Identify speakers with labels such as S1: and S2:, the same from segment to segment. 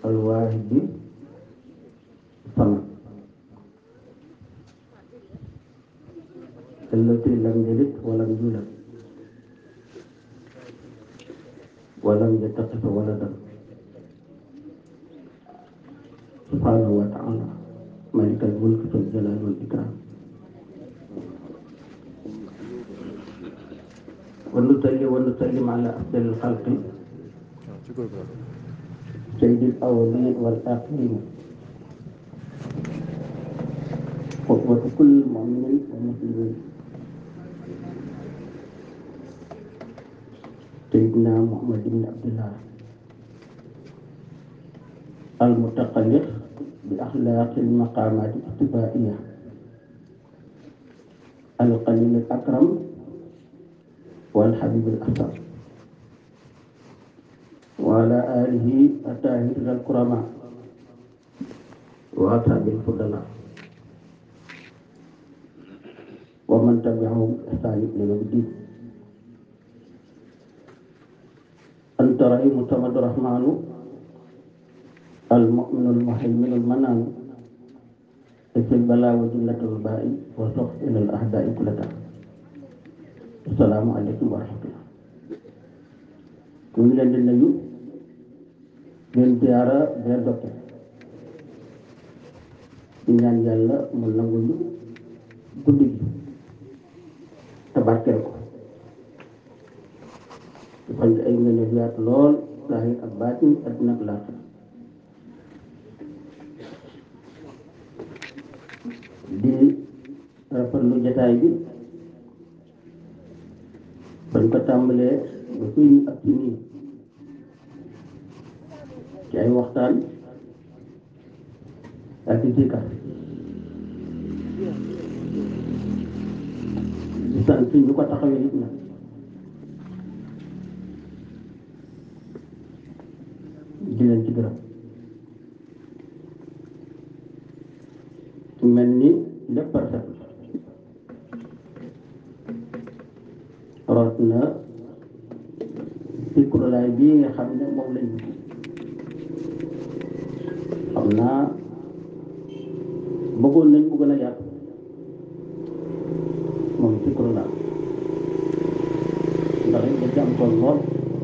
S1: alwaahidi samad allati lam yalid walam yulad walam yattaxisa waladan subhanahu wa taala malikal mulki wal jalal wal ikram wa nusalli wa nusallim ala afdal alxalqi sayyidil awwalin wal axirin qudwatu kulli muminin wa muslimin sayyidina muhammad ibn abdillah المتقلق بأخلاق المقامات الاجتماعية القليل الأكرم والحبيب الأحسن وعلى آله الطاهرين الكرماء وأصحاب الفضلاء ومن تبعهم بإحسان إلى يوم الدين أنت رحيم صمد الرحمن المؤمن المهيمن المنان في البلاء وجلة الباء وصف إلى الأهداء كلها السلام عليكم ورحمة الله ñu ngi leen di nuyu leen ziyaara leen dokke di ñaan yàlla mu nangu ñu guddi gi te barkeel ko defal ñu ay ngëneel yaatu lool zaahir ak baatin adduna ak laaxira di rafetlu jataay bi bañ ko tàmbalee ba fii ñu ak ci nii ci ay waxtaan ak ci sikar di sant ñu ko taxawee it nag di leen ci gërëm mel ni lépp rafet root na sikurulaay bii nga xam ne moom lañ xam naa bëggoon nañ mu gën a yàgg moom sikurulaay ndax it da ci am tool lool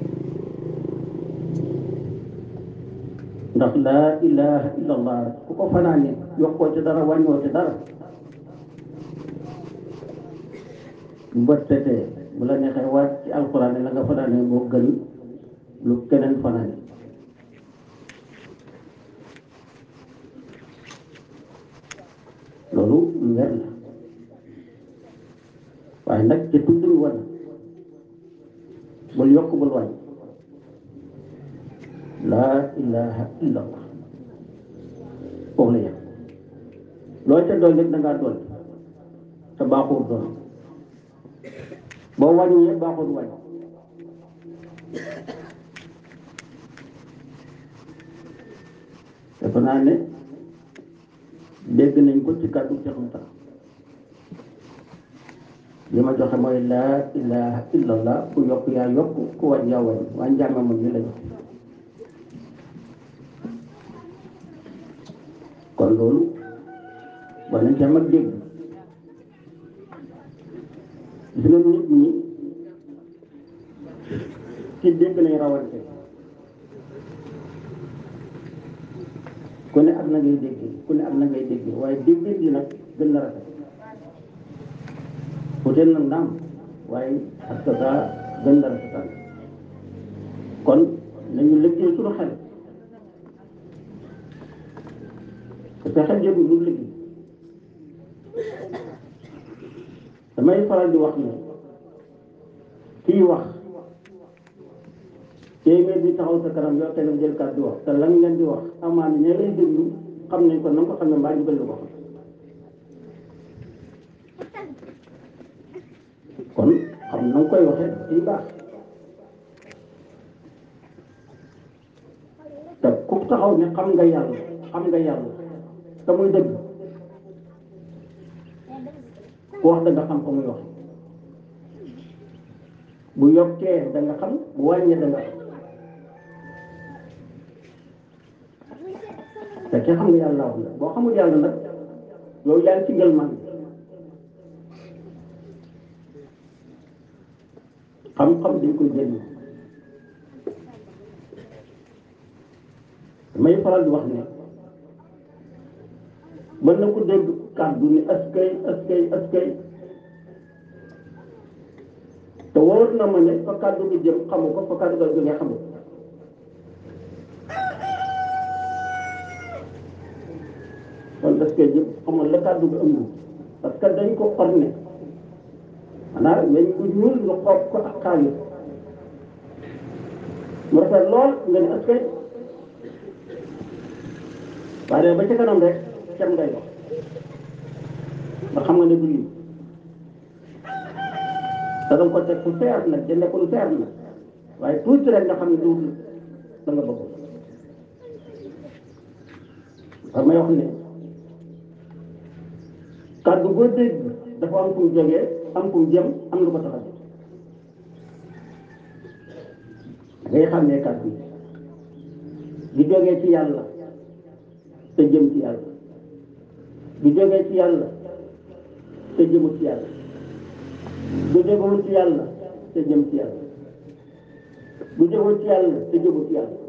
S1: ndax laa ilaha illa allah rek ku ko fanaane yokkoo ci dara wàññoo ci dara bu bët setee bu la neexee waat ci alxuraan ne la nga fanaane moo gën lu keneen fanaane loolu lu wér la waaye nag ca tuddul wan bul yokk bul wàññ laa ilaha illa allah foofu la yem loo ca doon rek da ngaa doon te baaxul doon boo wàññee baaxul wàññ dafa naa ne dégg nañ ko ci kàddu Cheikh Moussa li ma joxe mooy laa ilaha illa allah ku yokk yaa yokk ku wàññ yaa wàññ waa njàmme moom ñu la jox kon loolu war nañ ci am ak dégg gis nga nit ñi ci dégg nañ rawante ku ne ak na ngay déggee ku ne ak na ngay déggee waaye déggee gi nag gën na rafet peut-être nag naam waaye ak sa gaa gën na rafetal kon nañu lëggee suñu xel parce que xel jëgu lu liggéey damay faral di wax ne kii wax téeméer bi taxaw sa kanam yow kenn jël kàddu di wax te lan ngeen di wax amaan ña lay déglu xam nañ ko na nga ko xam ne mbaa ñu gën la ko xam kon xam na nga koy waxee ci baax te ku taxaw ne xam nga yàlla xam nga yàlla te muy dëgg ku wax da nga xam ko muy wax bu yokkee da nga xam bu wàññee da nga xam fekkee xam nga yàlla wax la boo xamul yàlla nag yow yaa ngi ci ngël man xam-xam dañ koy jëriñ may faral di wax ne mën na ko dégg kàddu ni askay askay askay te wóor na ma ne fa kàddu gi jëm xamu ko fa kàddu gi jógee xamu ko kon askay jëm xamoon la kàddu gi ëmb parce que dañ ko orné maanaam weñ bu ñuul nga xoob ko ak xaalis mu rafet lool nga ne askay waaye ba ca kanam rek cem ngay wax nga xam nga ne du lii te danga ko teg fu seer nag te nekkul seer nag waaye tuuti rek nga xam ne du da nga bëgg xam may wax ne kàddu boo dégg dafa am fu mu jógee am fu mu jëm am lu ko tax a jóg ngay xam ne kàddu yi di jógee ci yàlla te jëm ci yàlla di jógee ci yàlla te jëmul ci yàlla du jógewul ci yàlla te jëm ci yàlla du jógewul ci yàlla te jëmul ci yàlla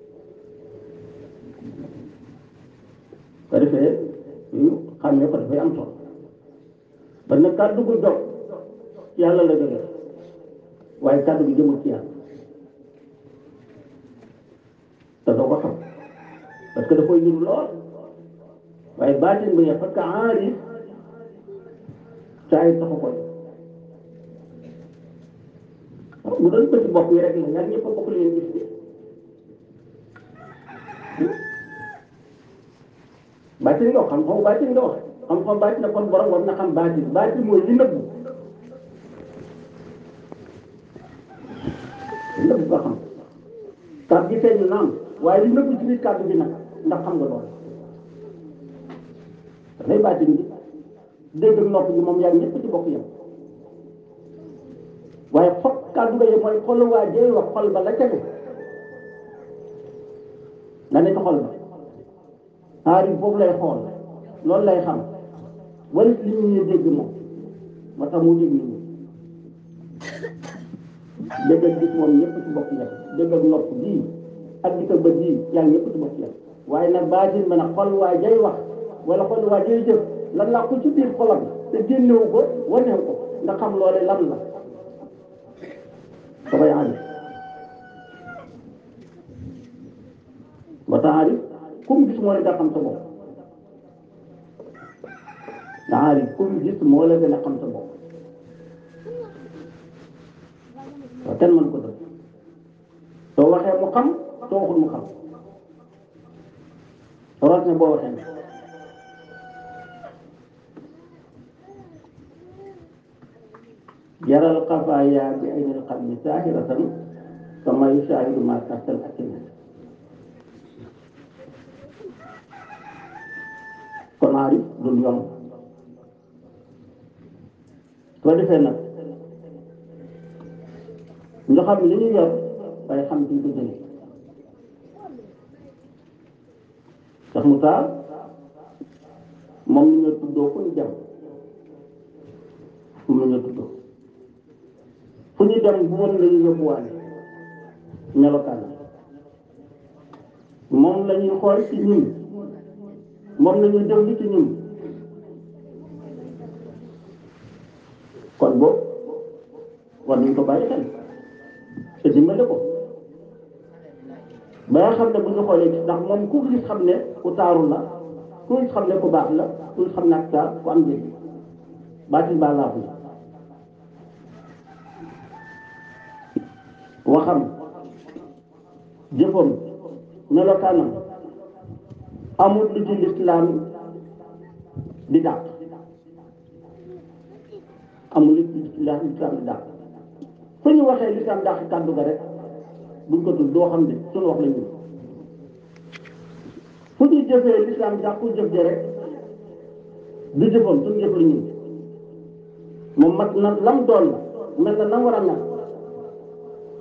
S1: ko defee yu xam ne ko dafay am solo ba nag kàddu gu dog ci yàlla la jógee waaye kàddu gi jëmul ci yàlla te doo ko xam parce que da koy yëngu lool waaye baatin bi parce que aarif saa yi taxu ko bu doon bëti bopp yi rek la ñaar ñëpp a bokk leen gis bi baatin nga wax xam-xam baatin nga wax xam-xam baatin na kon borom war na xam baatin baatin mooy li nëbbu li nëbbu nga xam kàddu gi feeñ naam waaye li nëbbu ci biir kàddu gi nag ndax xam nga loolu dafay baatin bi dégg ak nopp gi moom yaa ñëpp ci bokk yam waaye foog kàddu ga yi mooy xol waa jëy wax xol ba la ca ne nga ne ci xol ba aari foofu lay xool loolu lay xam wala li ñu ñuy dégg moom moo tax mu dégg ñu dégg ak gis moom ñëpp ci bokk yam dégg ak nopp bii ak di ko bët bii yaa ñëpp ci bokk yam waaye nag baatin ba nag xol waa jëy wax wala xol waa jëy jëf lan laa ko ci biir xolam te génnewu ko wanewu ko nga xam loole lan la dafay aarif ba tax aarif kum gis moo la gën a xam sa bopp nga aarif kum gis moo la gën a xam sa bopp waaw kenn mën ko def soo waxee mu xam soo waxul mu xam soo ne boo waxee ne jaral xafaaya bi aynil qalbi saahiratan kama yusaahidu ma tahtal akina kon aarif dul yomb soo defee nag nga xam li ñu yor waaye xam fi ñu ko jëlee sax mu taal moom la ñu tuddoo fu ñu dem moom la ñu tuddoo fu ñu dem bu woon la ñu yóbbuwaale melokaan moom la ñuy xool ci ñun moom la ñuy déglu ci ñun kon boobu war nañ ko bàyyi xel te dimbale ko ba nga xam ne bu ñu xoolee gis ndax moom ku gis xam ne ku taaru la ku gis xam ne ku baax la ku gis xam ne ak taar ku am njëriñ baatin baa laafu la waxam jëfam melokaanam amul lu ci lislaam di dàq amul lu ci lislaam di dàq fu ñu waxee lislaam dàq kàddu ga rek buñ ko tudd doo xam ne suñu wax la ñu fu ñu jëfee lislaam dàqu jëf ja rek du jëfam suñu jëf la ñu moom mat na lam doon mel na nam war a mel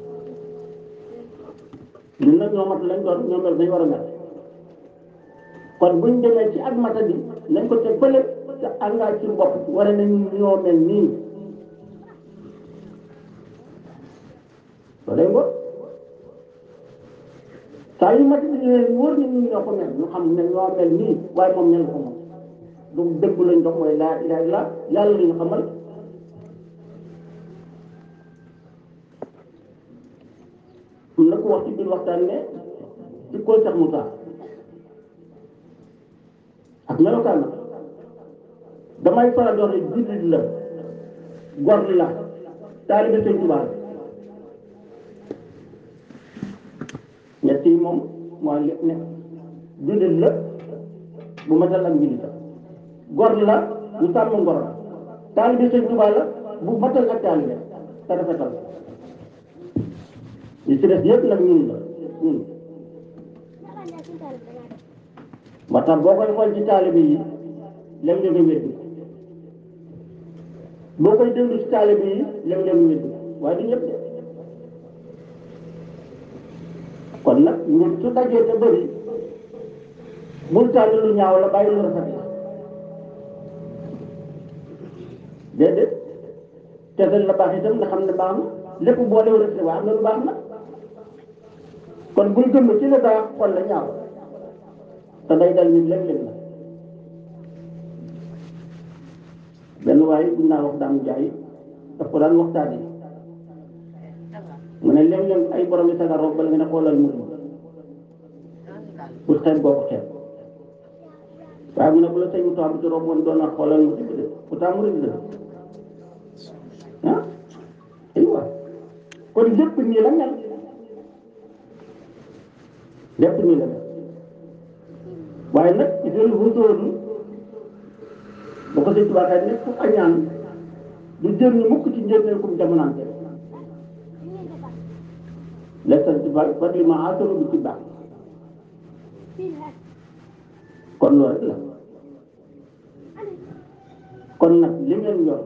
S1: ñun nag ñoo mat lañ doon ñoo mel nañ war a mel kon buñ demee ci ak matadi nañ ko teg fële te engagé ci bopp war nañu ñoo mel nii loolu ngor saa yu matadi ñëwee wóor na ñu ñoo ko mel ñu xam ne ñoo mel nii waaye moom ñen ko moom du dëgg lañ dox mooy laa ilaha illa yàlla la ñu xamal am na ko wax ci biir waxtaan ne ci koo Cheikh Moussa ak melokaan na damay faral di wax ne jullit la gor la taalibe Sëñ Tuubaa la ñett yi moom mooy lépp ne jullit la bu matal ak njullitam gor la bu sàmm ngor la taalibe Sëñ Tuubaa la bu matal ak taalibe te rafetal li ci des yëpp nag ñun la ñun moo tax boo koy xool ci taalibe yi léeg-léeg nga weddi boo koy déglu ci taalibe yi léeg-léeg nga weddi waaye du ñëpp de kon nag ñun su dajee te bëri bul tànn lu ñaaw la bàyyi lu rafet la déedéet tegal la baax itam nga xam ne baax na lépp boo lew rek waaye am na lu baax na kon bul gëm ci la baax xol la ñaaw te day dal nit léeg-léeg la benn waaye buñ naa wax daam jaay daf ko daan waxtaane mu ne léeg-léeg ay borom yi sagar roog bala nga ne xoolal mu pour xeeb boo ko xeeb waaye mu ne bu la sëñ Moussa bu ci roog woon doon na xoolal mu dëgg de pourtant mu rëdd la ah aywa kon lépp nii la mel lépp nii la mel waaye nag ci seen wutooru ba ko sëñ Tuubaa nekk ku añaan du jër ñu mukk ci njëriñ kum jamonante lessan ci bal fat li ma aataru bi ci baax kon loolu rek la kon nag li ngeen yor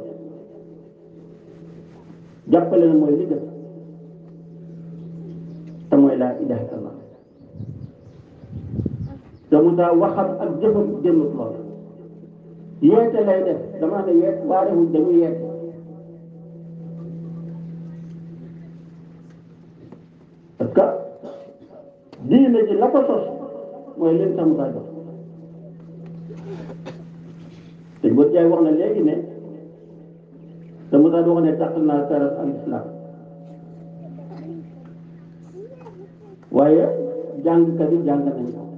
S1: jàppale na mooy li def te mooy laa ilaha illallah te Moussa waxam ak jëfam jëmut lool yeete lay def dama ne yeet waarewuñ dañuy yeete parce que diine ji la ko sos mooy leen sa Moussa jox te bët jaay wax na léegi ne te Moussa di wax ne tàq naa taras al islam waaye jàngkat yi jàng nañ ko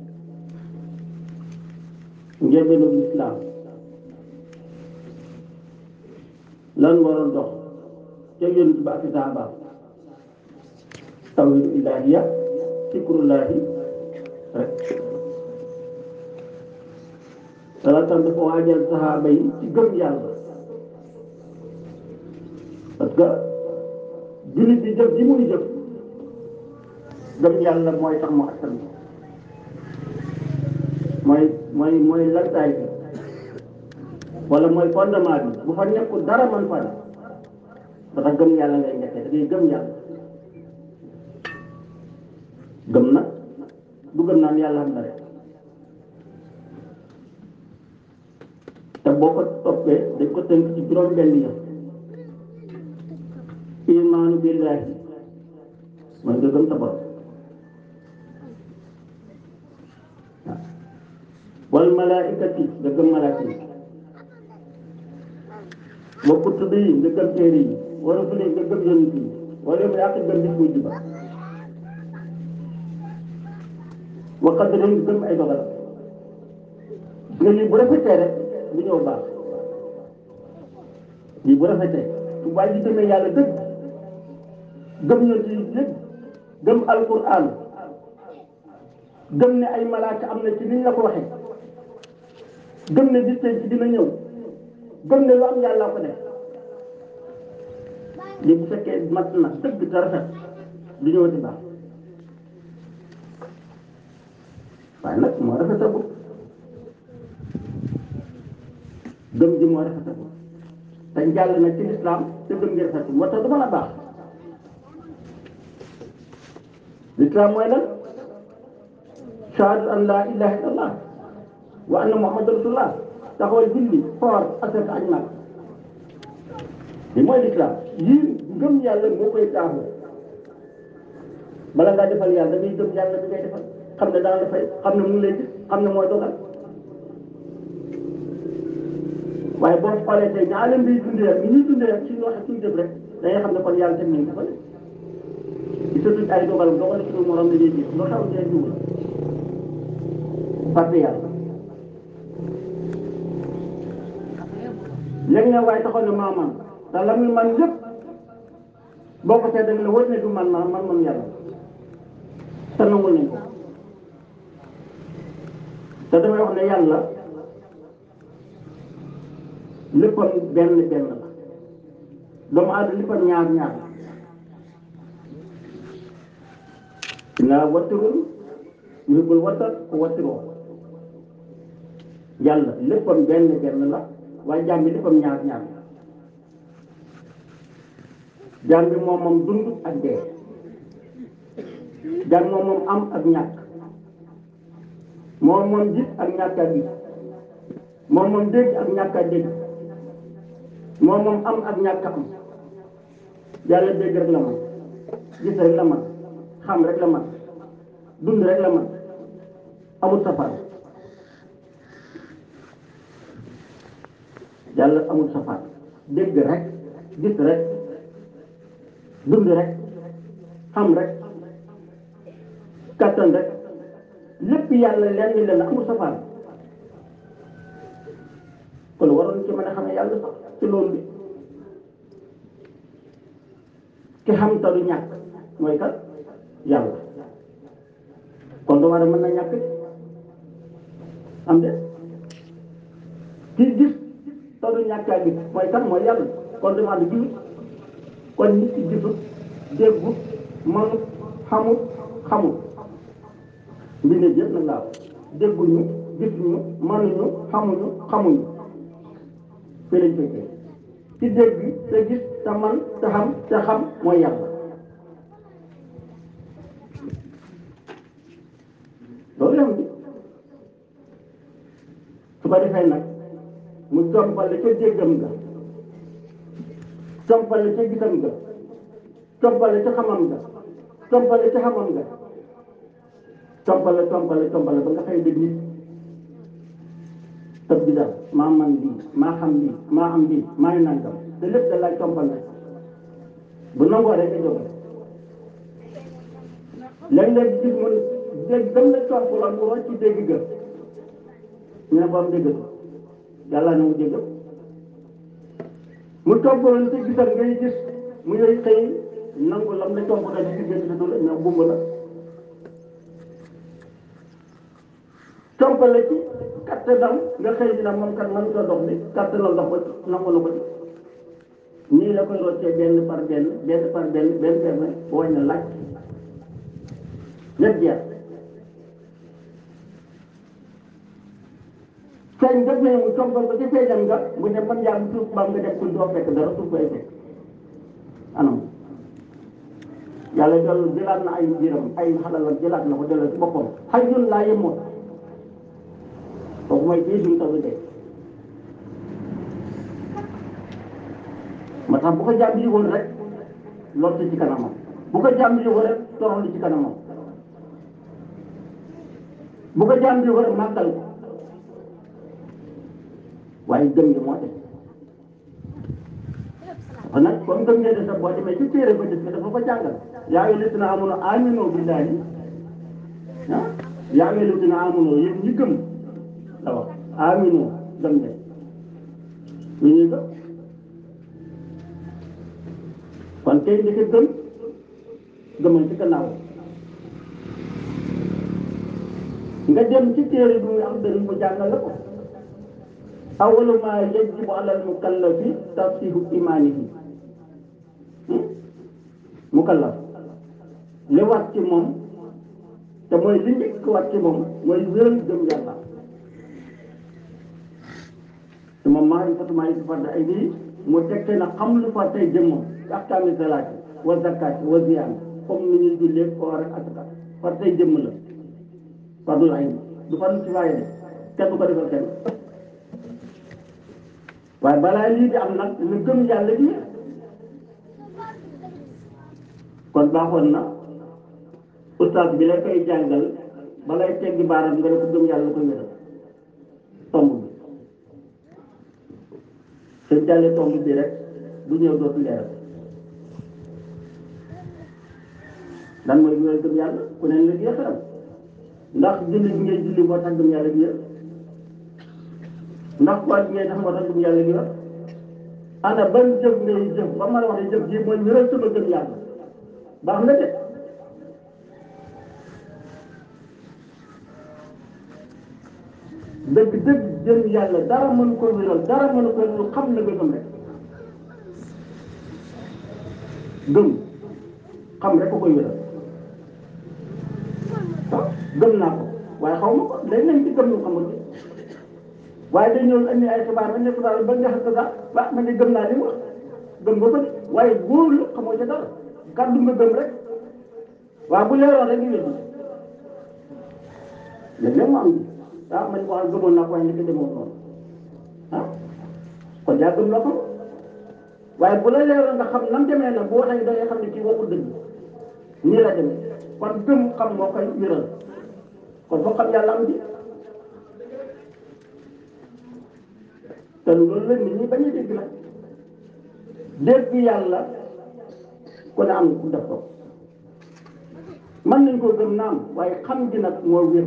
S1: njëlbeenu lislaam lan waroon dox ca yonent ba ak saaba tawhidu ilaahiya fikrullaahi rek dala tam dafa waajal sahaaba yi ci gëm yàlla parce que jullit bi jëf ji muy jëf gëm yàlla mooy tax mu attan mooy mooy mooy lantaay bi wala mooy fondement bi bu fa nekkul dara man fa ne dafa gëm yàlla ngay njëkkee da ngay gëm yàlla gëm nag du gëm naan yàlla am na rek te boo ko toppee dañ ko tënk ci juróom benn yëf imaanu billaahi mooy nga gëm sa borom wal malaikati nga gëm malaaka yi wa kutubi yi nga gëm téere yi wa rusuli nga gëm yonent yi wala yow yaa gëm bis bu juba wa qadari nga gëm ay dogalam nga lii bu rafetee rek lu ñëw baax lii bu rafetee su waay ji gëmee yàlla dëgg gëm yonent yi dëgg gëm alquran gëm ne ay malaaka am na ci niñ la ko waxee gëm ne bis ci dina ñëw gëm ne lu am yàlla ko def li bu fekkee mat na dëgg te rafet du ñëwati baax waaye nag moo rafetagul gëm ji moo rafetagul te jàll na ci lislaam te gëm gi rafetul moo tax du mën a baax lislaam mooy lan shahadu an laa ilaha illallah wa anna muhammad rasulullah taxawal julli xoor asaka aj nag li mooy lislaam yii ngëm yàlla moo koy taamu bala ngaa defal yàlla da ngay gëm yàlla bi ngay defal xam ne dana la fay xam ne mu ngi lay gis xam ne mooy dogal waaye boo xoolee tey ñaa leen di dundee rek ni ñuy dundee rek suñu waxee suñu jëf rek da ngay xam ne kon yàlla teg nañ defal gisatuñ ay dogalam dogal suñu morom la ñuy gis loo xew dee jiw la fàtte yàlla léegi nag waaye taxaw ne maa man te la muy man lépp boo ko seet da nga la wër ne du man man man man yàlla te nangul nañ ko te damay wax ne yàlla léppam benn benn la doomu aadama léppam ñaar ñaar naa wattirul yuhibbul wattar ko wattiroo yàlla léppam benn benn la waaye jaam bi léppam ñaar ñaar la jaam bi moom moom dund ak dee jaam moom moom am ak ñàkk moom moom gis ak ñàkk a gis moom moom dégg ak ñàkk a dégg moom moom am ak ñàkk a am yàlla dégg rek la man gis rek la man xam rek la man dund rek la man amul safar yàlla amul safar dégg rek gis rek dund rek xam rek kattan rek lépp yàlla lenn leen amul safar kon waroon ci mën a xam ne yàlla sax ci loolu bi ki xam te du ñàkk mooy kat yàlla kon du war a mën na ñàkk am de ki gis te du ñàkk a gis mooy kat mooy yàlla kon du ma di gis kon nit ki gisut déggut manut xamut xamut mbindeef yëpp nag laa dégguñu gisuñu manuñu xamuñu xamuñu fii lañ fekkee ci dégg te gis te man te xam te xam mooy yàlla loolu la di su ko defee nag mu compale ca déggam ga compale ca gisam ga compale ca xamam ga compale ca xamam ga compale compale compale ba nga xëy dégg nit tëb bi daal maa man lii maa xam lii maa am lii maa ngi nangam te lépp da laaj compal rek bu nangoo rek nga jóge léeg-léeg gis mun dégg dam la comp la mu rocc ci dégg ga ñu ne ko am déggatu yàlla na mu dégg mu toppaloon te gisal ngay gis mu ngay xëy nangu lam la comp daal ci gis gisatu la mais bumb la compale ci kattanam nga xëy dina moom kat man ko dox bi kattanal dox ba nangu na ko ci nii la koy roccee benn par benn benn par benn benn benn wañ na laaj lépp jeex feeñ def nañu mu compal ko ci feeñam nga mu dem man yàgg suuf baam nga def ko doo fekk dara suuf koy fekk anam yàlla dellu jëlaat na ay biiram ay xalal ak jëlaat na ko delloo ci boppam xajul laa yemoon kooku mooy kii suñu taw de ma tax bu ko jàmm yi woon rek lott ci kanamam bu ko jàmm yi woon rek toroxlu ci kanamam bu ko jàmm yi woon rek màggal ko waaye gëm gi moo def kon nag comme gëm ngeen sax boo demee ci téere ba def dafa ko jàngal yaa ngi listina amono amino billahi ah yaa ngi listina amono yéen ñi gëm la wax amino gëm de ñu ñuy gëm kon tey ndeke gëm gëmal ci gannaaw nga dem ci téere bi muy am benn mu jàngal la ko awalu ma yajibu alal mukallafi tasihu imaanihi mukallaf li war ci moom te mooy li njëkk war ci moom mooy wéral gëm yàlla te moom maa ngi fàttali maa ngi fàttali ay bii mu tekkee na xam lu fa tey jëmmam ahkaami salaati wa zakaati wa ziyaan comme ni ñuy jullee koor ak asaka far tey jëmm la fardul ayn du fardu kifaaya de kenn du ko defal kenn waaye balaa lii di am nag lu gëm yàlla di kon baaxoon na ustaas bi la koy jàngal balay teggi baaram nga ne ko gëm yàlla koy wéral tomb bi seen jàllee tomb bi rek bu ñëw dootu leeral lan mooy wéral gëm yàlla ku ne la jeexalam ndax julli bi ngay julli moo tax gëm yàlla gi wér ndax koor bi ngay tax moo tax gëm yàlla gi wér ana ban jëf ngay jëf ba ma la wax ne jëf ji mooy wéral sama gëm yàlla baax na de dëgg dëgg jëm yàlla dara mënu ko wéral dara mënu ko wéral xam na nga gëm rek gëm xam rek ko koy wéral waaw gëm naa ko waaye xaw ma ko léegi nañ ci gëm ñu xamul ci waaye dañ ñëw andi ay xibaar ba nekk daal ba nga xam ne sax ba man de gëm naa li mu wax gëm nga ko de waaye wóorul xamoo ca dara kàddu nga gëm rek waaw bu leeroon rek ñu wér léeg-léeg mu am ji ah man wax gëmoon naa ko waaye nekk demoon noonu ah kon yaa gëm la ko waaye bu la leeroon nga xam nam demee nag bu waxee da ngay xam ne kii waxul dëgg nii la demee kon gëm xam moo koy wéral kon foo xam yàlla am ji te loolu la nit ñi bañ a dégg nag dégg yàlla ku ne am ku def ko mën nañ koo gëm naam waaye xam gi nag moo wér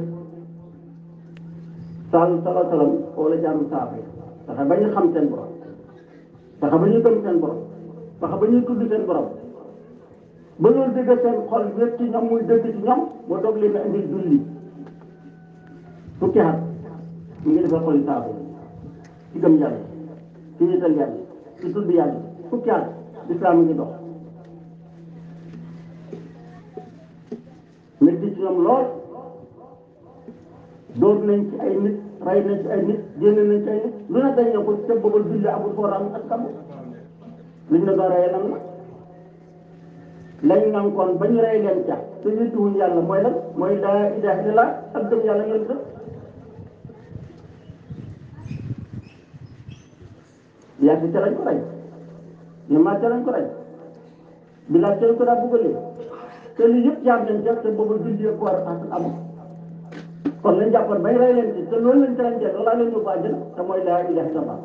S1: sal sala salam wala jaamu saaba yi taxa ba ñu xam seen borom taxa ba ñu gëm seen borom taxa ba ñuy tudd seen borom ba loolu dëgg seen xol wér ci ñoom muy dëgg ci ñoom moo doog leen a indil julli fukki at mu ngi defal xoli saaba yi ci gëm yàlla ci ñettal yàlla ci tudd yàlla fukki at lislaam ngi dox métti ci ñoom lool dóor nañ ci ay nit rey nañ ci ay nit génn nañ ci ay nit lu ne dañ ne ko te booba julli amul fooram ak kamu luñ ne doon rey lan la lañ nankoon ba ñu rey leen ca te yëdduwuñ yàlla mooy lan mooy laa ilaha illallah ak gëm yàlla ngeen def yaa ci ca lañ ko rey ñu maa ca lañ ko rey bi laa ca lañ ko daa buggalee te lii yëpp jaar nañ ca te booba julli ak war ak amul kon lañ jàppoon bay rey leen ci te loolu lañ leen jël loolaa leen yóbbu àjjana te mooy laa ilaha illallah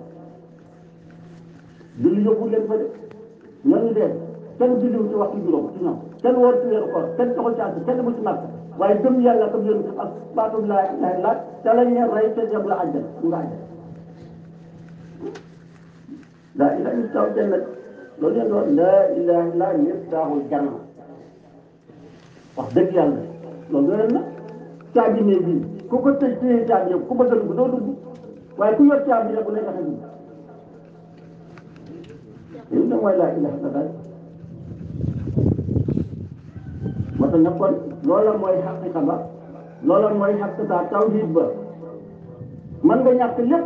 S1: julli yóbbu leen fa de ñooñu dee kenn julliwu ci waxtu juróom ci ñoom kenn woor ci weeru koor kenn taxul ci àtt kenn bu ci màgg waaye gëm yàlla comme yéen ak baatu laa ilaha illallah te lañ leen rey te dem la àjjana ñu nga àjjana laa ilaha illallah janna loolu leen doon laa ilaha illallah ñëpp daaxul janna wax dëgg yàlla loolu doon na caabi ne bii ku ko tëj téye caabi yëpp ku bëgg a dugg doo dugg waaye ku yor caabi rek bu lay tax a dugg loolu nag mooy laa ilaha illallah moo tax nag kon loola mooy xaqiqa ba loola mooy xaqiqa tawhid ba mën nga ñàkk lépp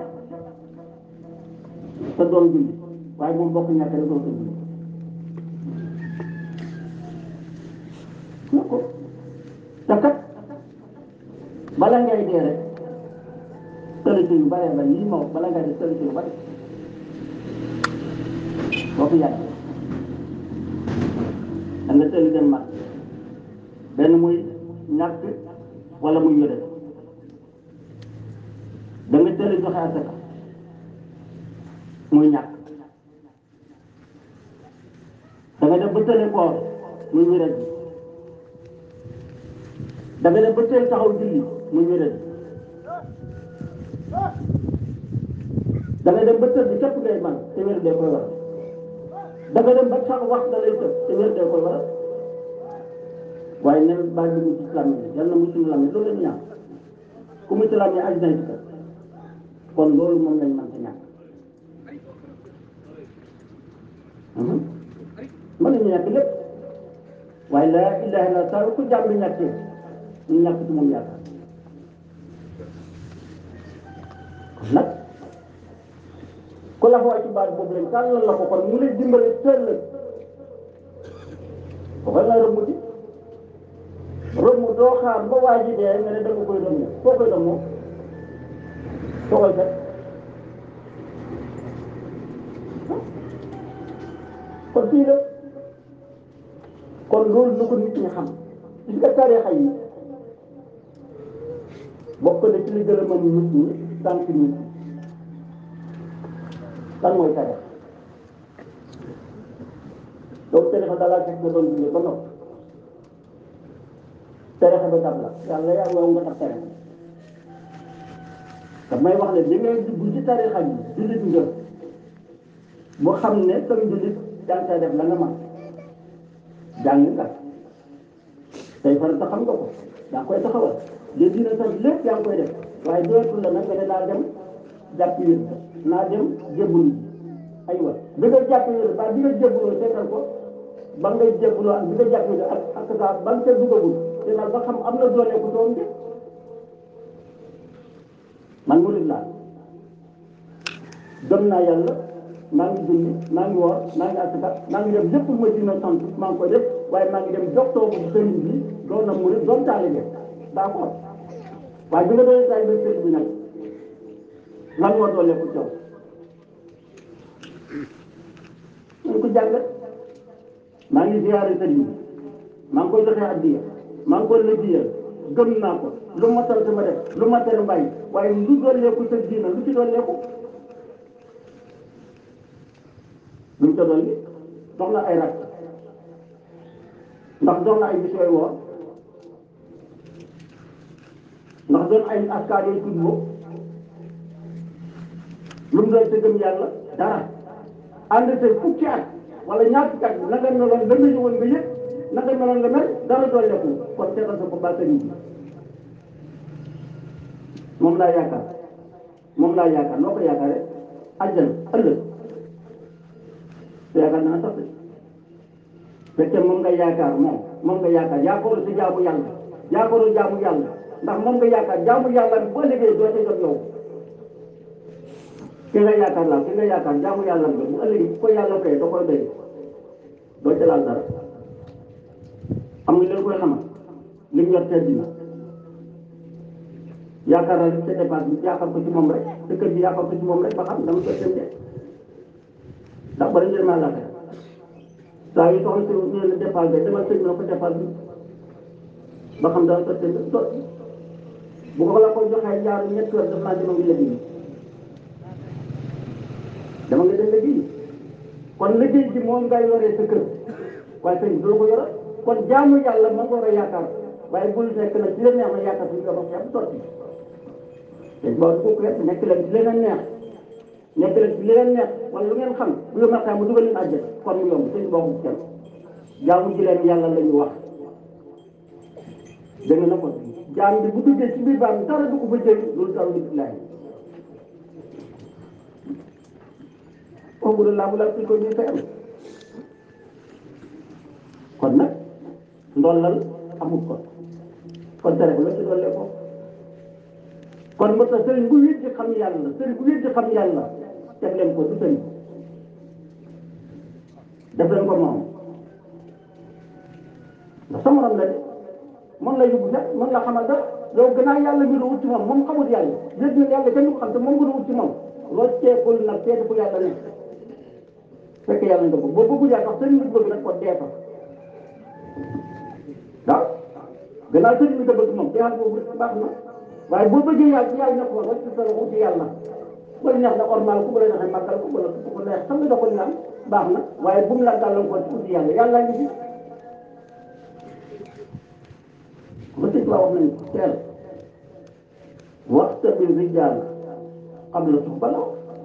S1: te doon julli waaye moom bokk ñàkk rek doo ko julli ko te kat bala ngay dee rek solution yu bare ba lii ma wax bala ngay dee solution yu bare boo ko yàgg da nga tëli dem mat benn muy ñàkk wala muy yore da nga tëli joxe asaka muy ñàkk da nga def ba tëli koor muy wéret bi da nga def ba tëli taxaw julli muy wéret bi da nga dem ba tëdd képp ngay man te wér dee koy waral da nga dem ba sax wax da lay tëb te wér dee koy waral waaye nen baa dugg ci islam yi yal na musul lam loolu la ñu ñaan ku mu ci lam yi aj nañ ci kër kon loolu moom lañ mën ta ñàkk mën nañu ñàkk lépp waaye laa ilaha illa saa ku jàmm bi ñàkkee ñu ñàkk ci moom yaakaar kon nag ku la xoo ci baat boobu lañ tàllal la ko kon mu lay dimbale teel la ko fa la rëbb di rëbb doo xaar ba waa ji dee nga ne da nga koy rëmm foo koy rëmmoo soo koy fekk kon fii la kon loolu lu ko nit ñi xam gis nga tarixa yi bokk na ci li gën a mën nit ñi sant nit lan mooy tarix donc tarixa dalaa fekk nga doon dundee ba noppi tarixa ba dab la yàlla yaa yow nga tax tarixa te may wax ne li ngay dugg ci tarixa yi jullit nga boo xam ne sam jullit yaa ngi def la nga man jàng nga tey farata xam nga ko yaa ngi koy taxawal li dina sax lépp yaa ngi koy def waaye dootul la nag nga ne naa dem jàpp yéen naa dem jébbalu ji aywa bi nga jàpp yéen ba bi nga jébbaloo seetal ko ba ngay jébbaloo ak bi nga jàpp yéen ak ak saa ba nga ca dugagul te nag ba xam am na doole ku doon de man murid laa gëm naa yàlla maa ngi julli maa ngi woor maa ngi asaka maa ngi def lépp lu ma dina sant maa ngi koy def waaye maa ngi dem joxtoo ko sëriñ bi doon na murid doon taalibe d'accord waaye bi nga doon taalibe sëriñ bi nag lan moo doole ko coow nañ ko jàngat maa ngi ziyaare sëriñ bi maa ngi koy joxe addiya maa ngi koy lëggéeyal gëm naa ko lu ma sant ma def lu ma tere bàyyi waaye lu dooleeku sa diina lu ci dooleeku lu mu ca dolli dox na ay rak ndax dox na ay bis yooyu woor ndax doon ay askaar yooyu tudd boo lu mu doon sa gëm yàlla dara ànd say fukki at wala ñaar fukki at na nga meloon la nga ñëwoon nga yëg na nga meloon nga mel dara dolleeku kon seetal sa bopp ba sëriñ bi moom laa yaakaar moom laa yaakaar noo ko yaakaare àjjana ëllëg te yaakaar naa sax fekkee moom nga yaakaar moom moom nga yaakaar yaakaaru si jaamu yàlla yaakaaru jaamu yàlla ndax moom nga yaakaar jaamu yàlla bi boo liggéey doo ca jot yow ki nga yaakaar la ki nga yaakaar jaamu yàlla bi bu ëllëgee bu ko yàlla fay da koy doy doo ca laal dara xam nga leen koy xamal li ñu yor tedd na yaakaar naa sa dépense bi yaakaar ko ci moom rek sa kër gi yaakaar ko ci moom rek ba xam dama koy dem de ndax bari njëriñ maa laata saa yu soxla si ñu ne dépense bi demal sëñ bi na ko dépense bi ba xam dana sotti sotti bu ko la ko joxee jaar ñetti weer daf naa dama ngi liggéey dama nga dem liggéey kon liggéey bi moom ngay yoree sa kër waaye sëñ bi du la ko yore kon jaamu yàlla ma ko war a yaakaar waaye bul nekk nag ci la neex na yaakaar suñu ko wax sotti te boo ko ko nekk leen ci leneen neex nekk leen ci leneen neex wala lu ngeen xam bu yo martaa mu dugal leen àjjana kon mu yomb sëñ boobu kenn jaamu ji leen yàlla la ñu wax dégg na ko jaam bi bu duggee ci biir baam dara du ko fa jëriñ loolu taw nit laay kooku laa bu la fi ko ñuy fayam kon nag ndollal amul ko kon tere ko la ci dollee ko kon moo tax sëriñ bu wéet di xam yàlla sëriñ bu wéet di xam yàlla teg leen ko du sëriñ def leen ko moom ndax sa morom la de mën la yóbbu sax mën la xamal dara yow gannaaw yàlla ñu la wut ci moom moom xamul yàlla yéen ñun yàlla kenn du ko xam te moom nga wut ci moom rocceekul nag seeti fu yàlla nekk fekk yàlla nga bëgg boo bëggu yàlla sax sëriñ bi bëgg nag ko dee fa waaw gannaaw sëriñ bi nga bëgg moom te yàlla boobu baax na waaye boo bëggee yàlla ci yàlla na ko rek sa loxo ci yàlla bu la neex na ormal ku bu la neexee màggal ko wala ku ko neex xam nga doxal naan baax na waaye bu mu la gàllankoor ci uti yàlla yàlla ngi fi ba sëñ wax nañ teel waxta bi rijaal qabla suhbala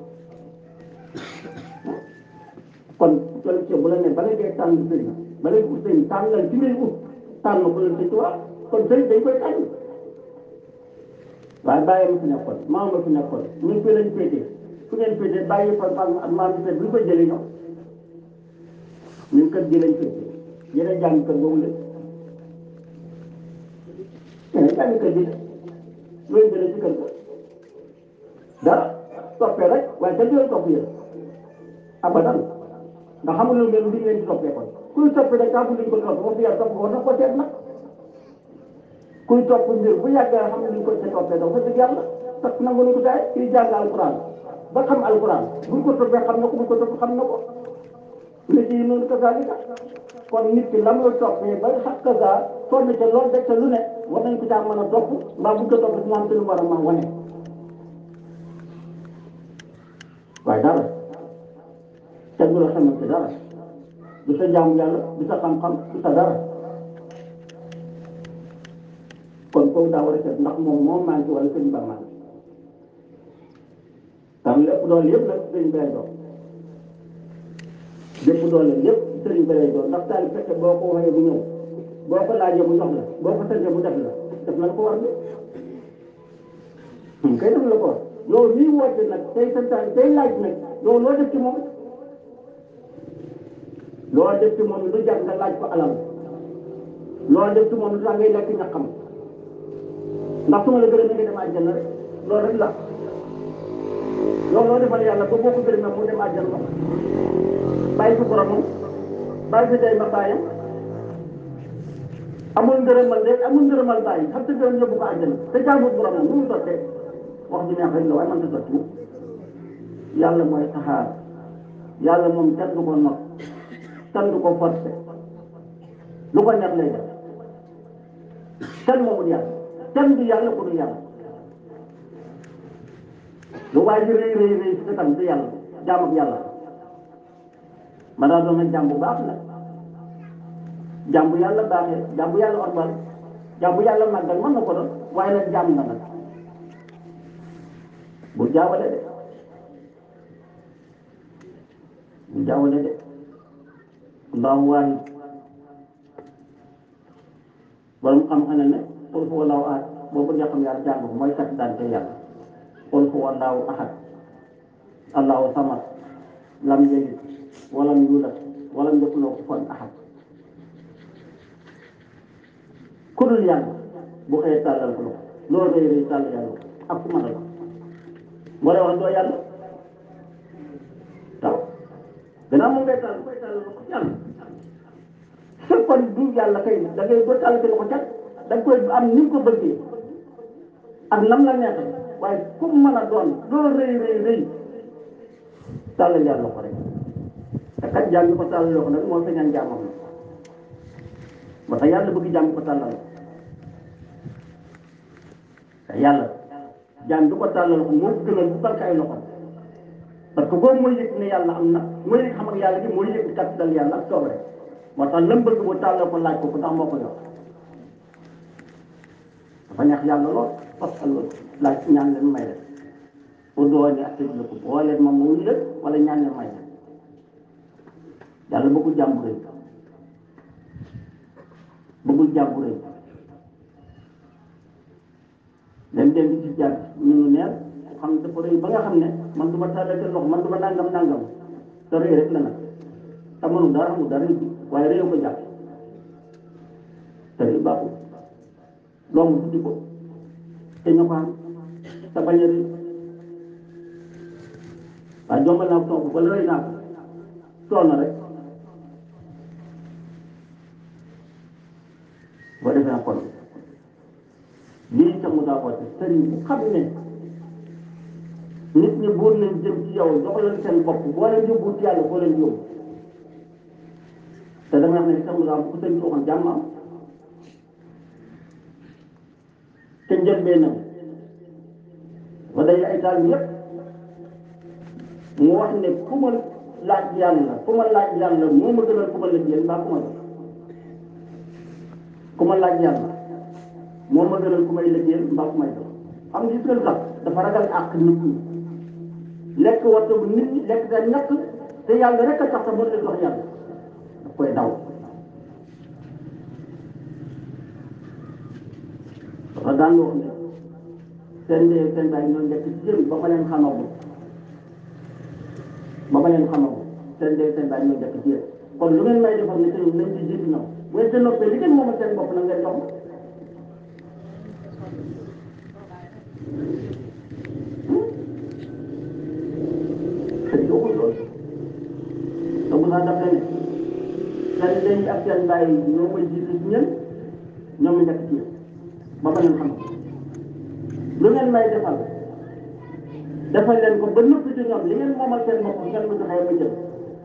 S1: kon tol ci bu la ne bala ngay tànn sëñ bala ngay ut sëñ tànnal ci ngay ut tànn ko leen sëñ wax kon sëñ dañ koy tànn waaye bàyyi ma fi nekkoon maam ma fi nekkoon ñun fii lañ féetee fu ngeen féetee bàyyi fa maam ak maam bi bu ñu koy jëlee ñoom ñun kër gi lañ féetee yeneen jàng kër boobu la yeneen jàng kër gi looy jëlee ci kër ga dara toppee rek waaye kenn du leen topp yéen abadan ndax xamul lu mel ni leen di toppee kon kuy toppee rek taa bu luñ ko topp ba fi yàlla topp ko war na ko seet nag kuy topp mbir bu yàggee xam ne ñu ko ca toppee dafa dëgg yàlla parce que nangu nañ ko gaay kii jàng alquran ba xam alquran buñ ko toppee xam na ko buñ ko topp xam na ko nit yi noonu kazaalika kon nit ki la muy toppee ba xaq kaza sonn ca loolu def ca lu ne war nañ ko caa mën a topp mbaa buñ ko topp si moom te lu war a mën wane waaye dara kenn du la xamal ci dara du sa jaamu yàlla du sa xam-xam du sa dara kon kooku daa war a seet ndax moom moo manqué wala sëñ ba manqué tam lépp doole yëpp nag sëriñ bi lay doon lépp doole yëpp sëriñ bi lay doon ndax taal fekke boo ko waxee bu ñëw boo ko laajee bu jox la boo ko santee bu def la def na la ko war bi kay def la ko war yow lii woote nag tey santaan tey laaj nag yow loo def ci moom loo def ci moom lu jar nga laaj ko alal loo def ci moom lu tax ngay lekk ñaqam ndax su ma la gërëmee nga dem àjjana rek loolu rek la yow loo defal yàlla ba boo ko gërëmee mu dem àjjana bàyyi ko boromam bàyyi ko day ma bàyyam amul ngërëmal de amul ngërëmal bàyyi xam te gërëm yóbbu ko àjjana te jaamut boromam nu mu sottee wax ji neex rek la waaye man ta sotti mu yàlla mooy saxaar yàlla moom kenn du ko not kenn du ko forcé lu ko neex lay def kenn moomul yàlla kenn du yàlla ku du yàlla lu waay ji rëy rëy rëy si tam du yàlla jaam ak yàlla ma daa doon nag jaam bu baax la jaam bu yàlla baaxee jaam bu yàlla ormal jaam bu yàlla màggal mën na ko doon waaye nag jaam na nag bu jaawale de bu jaawale de allahu waahid borom xam-xam ne ne qul huwa allahu ahad boo bëggee xam yàlla jàng ko mooy kat daan te yàlla qul huwa allahu ahad allahu samad lam yalid walam yulad walam yakun lahu kufuwan ahad ku dul yàlla bu xëyee tàllal ko loxo loolu day rëy tàll yàlla ak ku mën a la moo lay wax doo yàlla taw gannaaw moom ngay tàll koy tàll loxo yàlla fekkoon du yàlla kay da ngay doo tàll loxo cat da nga koy am ni nga ko bëggee ak nam la neexee waaye ku mën a doon loolu rëy rëy rëy tàll yàlla loxo rek te kat jaam ko tàll loxo nag moo sañaan jaamam la moo tax yàlla bëgg jaam ko tàllal te yàlla jaam bi ko tàllal ko moo gënal bu barke ay loxo parce que boobu mooy yëg ne yàlla am na mooy yëg xam ak yàlla gi mooy yëg kat dal yàlla ak soob rek moo tax lam bëgg bu tàllal ko laaj ko ko tax moo ko yor dafa neex yàlla lool parce que loolu laaj ñaan leen may def pour doo ne ak tëj ko boo leen ma mu leen wala ñaan leen may def yàlla bëggul jàmm rëy bëggul jàmm rëy dem dem ci jàpp ñu ngi neer xam ne dafa rëy ba nga xam ne man du ma tàllate loxo man du ma nangam nangam te rëy rek la nag te mënu dara mu dara waaye rëy ko jàpp te rëy baaxul loolu mu tuddi ko te ñu ko am te bañ a rëy waaye jombal naa ko toog wala rëy naa ko tool na rek boo defee na kon lii itam mu daa woote sëriñ bu xam ne nit ñi buur leen jëm ci yow jox leen seen bopp boo leen yóbbu ci yàlla boo leen yóbbu te dama wax ne sax mu daa bu ko sëriñ bi waxoon jàmm am te njëlbeenam ba day ay taal yëpp mu wax ne ku ma laaj yàlla ku ma laaj yàlla moo ma gënal ku ma liggéeyal mbaa ku ma jox ku ma laaj yàlla moo ma gënal ku may liggéeyal mbaa ku may jox xam nga gis nga lu tax dafa ragal àq nit ñi lekk waxtu bu nit ñi lekk seen ñàkk te yàlla rek a tax te mën leen jox yàlla daf koy daw dafa daan wax ne seen ndey seen baay ñoo nekk ci jëm ba ma leen xamagul ba ma leen xamagul seen ndey seen baay ñoo nekk ci yéen kon lu ngeen may defal ne te nañ ci jiitu ñoom bu ngeen seen noppee li ngeen moomal seen bopp na ngeen jox ma sëñ bi waxul loolu donc sax daf la ne seen ndey ak seen baay ñoo may jiitu ci ñen ñoom ñu nekk ci yéen ba ma leen xam lu ngeen may defal defal leen ko ba nëpp ci ñoom li ngeen moomal seen bopp ngeen ma joxee ma jël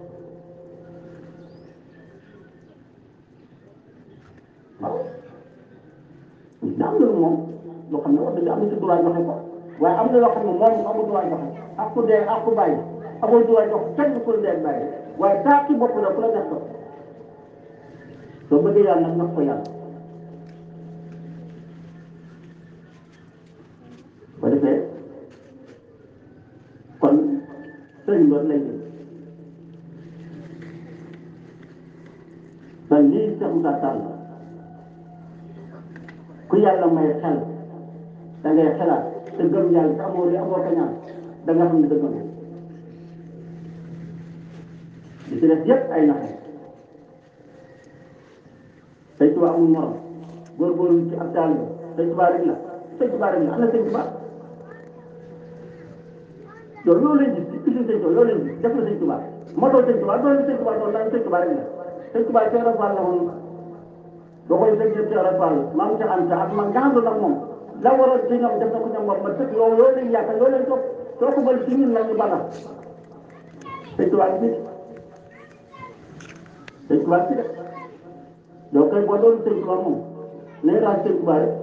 S1: waaw daa am na lu moom loo xam ne wax dëgg am na ci droit joxe ko waaye am na loo xam ne moom amul droit joxe ak ku dee ak ku bàyyi amul droit jox kenn ku dee ak bàyyi waaye taa ci bopp la ku la def ko soo bëggee yàlla nag nax ko yàlla ko defee kon sëriñ loolu lay jël te lii Cheikh Moussa Tall ku yàlla may xel da ngay xelaat te gëm yàlla te amoo li amoo kañaan da nga xam ne dëgg nga li ci def yëpp ay naxe sëñ Tuba amul morom góorgóorlu ci ab taal bi sëñ Tuba rek la sëñ Tuba rek la am na sëñ Tuba yow loolu lañ gis ci usine sëñ Tuba loolu lañ gis def na sëñ Tuba moo doon sëñ Tuba doon sëñ Tuba doon naan sëñ Tuba rek la sëñ Tuba Cheikh Rafal la woon boo koy sëñ Cheikh Rafal maam Cheikh Anta ak man gàndu nag moom la waroon ci ñoom def na ko ñoom moom ma tëkk yow loolu lañ yaakaar loolu lañ topp soo ko bëri ci ñun la ñu bala sëñ Tuba ci sëñ Tuba ci de yow kay boo doon sëñ Tuba moom nañ laaj sëñ Tuba rek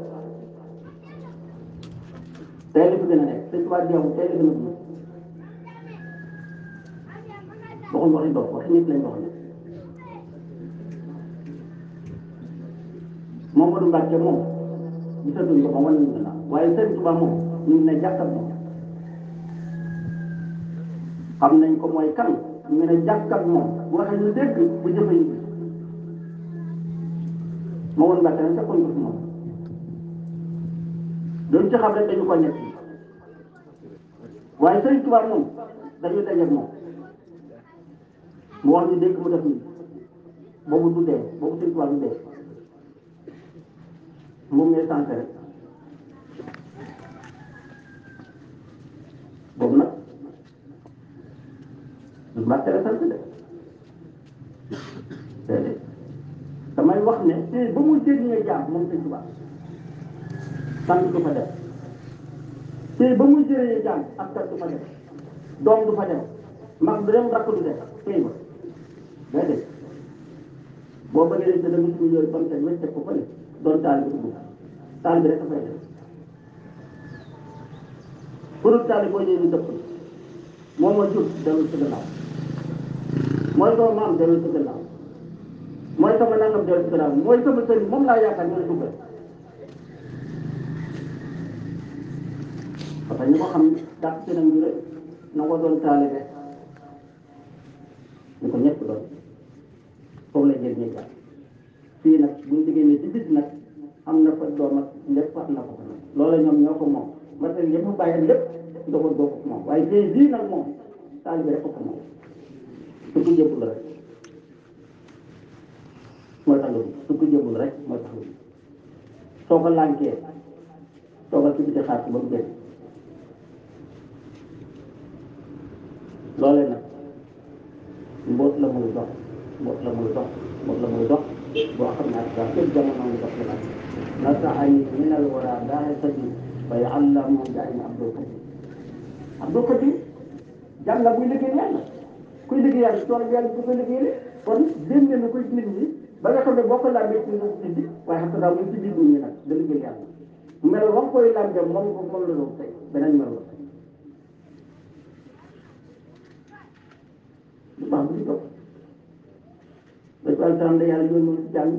S1: tey la fi gën a nekk sëñ Tuba jeexul tey la gën a dund waxuñ waxi dox waxi nit lañ wax ne Mamadou Mbacke moom gisatuñ ko moom wan nañu gannaaw waaye sëñ Tuba moom ñu ngi ne jàkkat moom xam nañ ko mooy kan ñu ne jàkkat moom bu waxee ñu dégg bu jëfe ñu gis Mamadou Mbacke nag fekkoon ko fi moom doon ci xam rek dañu ko ñett waaye sëñ Tuba moom dañuy dajeeg moom mu wax ñu dégg mu def nii boobu du dee boobu sëñ Tuba du dee moom ngay sant rek boobu nag du Mbàkke la sant de déedéet damay wax ne te ba muy jëriñee jaam moom sëñ Tuba sant du fa def te ba muy jëriñee jaam ak sant du fa def doom du fa def mag du dem rakk du def tey ba déedéet boo bëggee dañ te dama suñu yooyu ba mu teg wecce ko fële doon taal bi dugg taal bi rek dafay def pour taal boo ñëwee ñu dëpp moom moo jur dellu ci gannaaw mooy sama maam dellu ci gannaaw mooy sama nangam dellu ci gannaaw mooy sama sëriñ moom laa yaakaar ñu ne duggal parce que ñi ko xam dàq ci nañ ñu rek na ko doon taalibe ñu ko ñëpp doon foofu la jël ñëpp fii nag buñu diggee ne ci bis nag am na fa doom ak lépp am na ko fa nag loolu ñoom ñoo ko moom parce que lépp bàyyi lépp ndoxul boo ko moom waaye tey bii nag moom taalibe rek ko ko moom su ko jëbbul rek mooy tax lu su ko jëbbul rek mooy tax lu soo ko lànkee toogal ci biti xaar ba mu génn loolee nag mboot la muy dox mboot la muy dox mboot la muy dox boo xam ne ak sax képp jamono muy dox la nasaani min al wara daa sadi fa yàllamu jaay na Abdul Kadim Abdul Kadim jàng la buy liggéey yàlla kuy liggéey yàlla tool yàlla bu ko liggéeyee kon génne na koy nit ñi ba nga xam ne boo ko lambee ci nit ñi waaye xam nga daal muy ci biir nit ñi nag da liggéey yàlla mel wax koy lambee moom ko moom la doon tey beneen mel la lu baax bu ci topp dañ ko alsalam da yàlla yónni ci jàng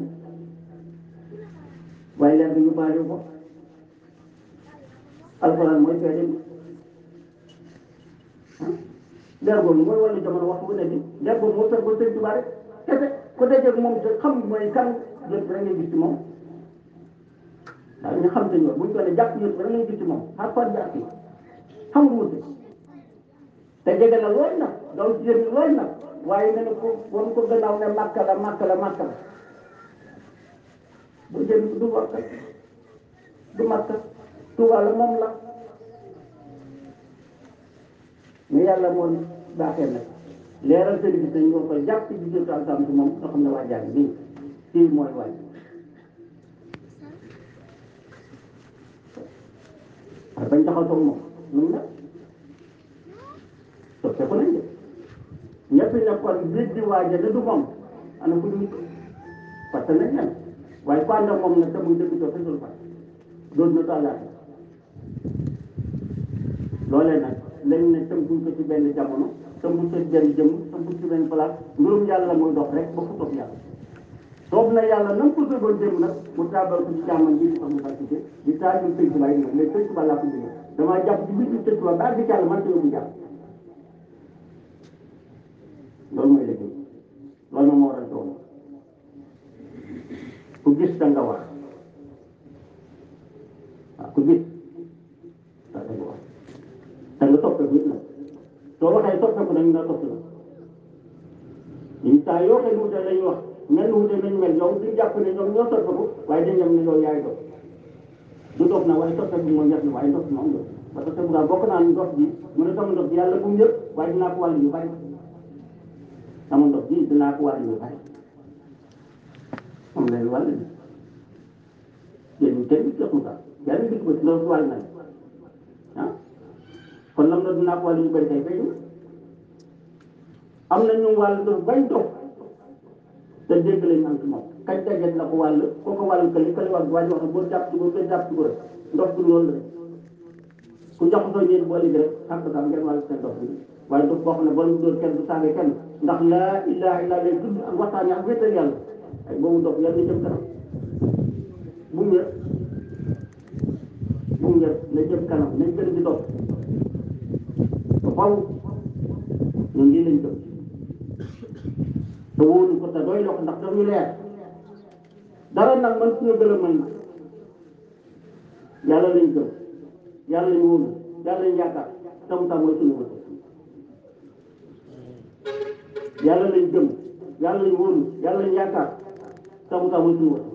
S1: waaye leer bi ñu baale ko alxuraan mooy feeñe bi leer boobu mooy wàllu jamono waxtu bu ne bi leer boobu moo tax ba sëñ Tuubaa rek kese ku dajeeg moom te xam mooy kan yëpp rek ngay gis ci moom waaw ñu xam sëñ buñ ko ne jàpp yëpp rek ngay gis ci moom xar fan bi ak xam nga wuute te jege na lool nag daw ci yéen lool nag waaye ne ko wan ko gannaaw ne màkk la màkk la màkk la bu jëm du màkk du màkk Tuuba la moom la mais yàlla moo baaxee nag leeral sëriñ bi dañ ko koy jàpp ci biir alsam si moom nga xam ne waa jàng nii fii mooy waaj waaye bañ taxaw toog moom nun la soppeeku nañ de ñëpp nekkoon biir di waaja ne du moom ana ku ñu parce que nañ leen waaye ku ànd ak moom nag te muy dëgg soo fesul fa doon na tàllaate loolee nag lañ ne tënkuñ ko ci benn jamono tënkuñ ko ci benn jëm tënkuñ ci benn place mbirum yàlla muy dox rek ba fu toog yàlla soob na yàlla na nga ko soogoon jëm nag mu taabal ko ci jàmman bi di sax mu fàccike di taajul sëñ Tuubaa yi nag léegi sëñ Tuubaa laa ko jógee damaa jàpp ci biir sëñ Tuubaa ba àgg ci yàlla man ta yóbbu jàpp loolu mooy liggéey loolu moom moo waral tool ku gis da nga wax waaw ku gis da nga wax da nga toppeeku it nag soo waxee toppeeku dañu la topp la ñun saa yoo xee wute lañ wax mel ni wute nañ mel yow duñ jàpp ne ñoom ñoo toppeeku waaye dañ dem ne yow yaay dox du dox na waaye toppeeku moom ñett na waaye ndox moom la parce que bu bokk naa ndox bi mu ne sama ndox bi yàlla bu mu yëpp waaye dinaa ko wàll yu bari sama ndox bi dinaa ko wàll yu bari moom lay wàll bi yéen kenn du jox mu sax yàlla dikk ba ci loolu wàll na ah kon lam na dinaa ko wàll yu bari kay fay am na ñu wàll dof bañ dof te dégg lañ am ci moom kañ dajet la ko wàll koo ko wàll këli këli wax waa ji wax ne boo jàpp ci boo koy jàpp ci ko rek ndox bi loolu la ku jox soo ñëwee boo liggéey rek xam nga ngeen wàll seen ndox bi waaye ndox boo xam ne boo leen dóor kenn du saaga kenn ndax laa ilaha illa lay tudd ak waxtaan ak wéetal yàlla ay boobu ndox yàlla na jëm kanam bu mu yëpp bu mu yëpp na jëm kanam nañ gën di dox ba faw ñun lii lañ jëm te wóolu ko te doy loo ko ndax dañu leer dara nag man suñu gën a mën na yàlla lañ gëm yàlla lañ wóolu yàlla lañ yaakaar tam tam mooy suñu wërsëg yàlla lañ gëm yàlla lañ wóolu yàlla lañ yaakaar tam tam mooy suñu wërsëg